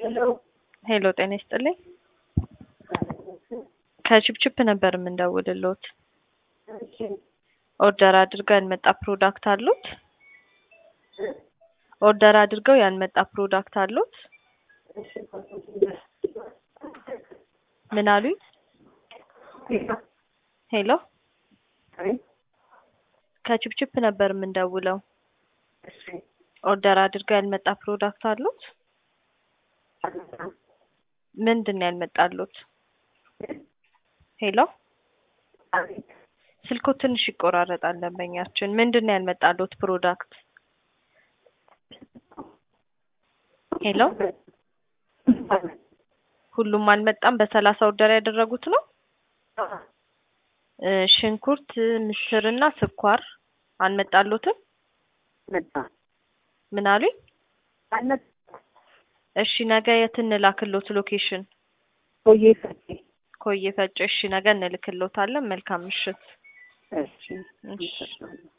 ሄሎ ሄሎ ጤና ይስጥልኝ። ከቺፕቺፕ ነበር የምንደውልልዎት። እሺ ኦርደር አድርገው ያልመጣ ፕሮዳክት አሉት? ኦርደር አድርገው ያልመጣ ፕሮዳክት አሉት? እሺ ምን አሉኝ? ሄሎ ከቺፕቺፕ ነበር የምንደውለው። እሺ ኦርደር አድርገው ያልመጣ ፕሮዳክት አሉት? ምንድን ነው ያልመጣሉት? ሄሎ ስልኮ ትንሽ ይቆራረጣል ደንበኛችን። ምንድን ነው ያልመጣሉት ፕሮዳክት? ሄሎ ሁሉም አልመጣም። በሰላሳ ኦርደር ያደረጉት ነው። እ ሽንኩርት፣ ምስርና ስኳር አልመጣሉትም? መጣ ምን አሉኝ? አልመጣ እሺ ነገ የት እንላክሎት ሎኬሽን? ቆየ ፈቴ ኮዬ ፈጬ። እሺ ነገ እንልክሎታለን። መልካም ምሽት። እሺ እሺ። ይሰጣል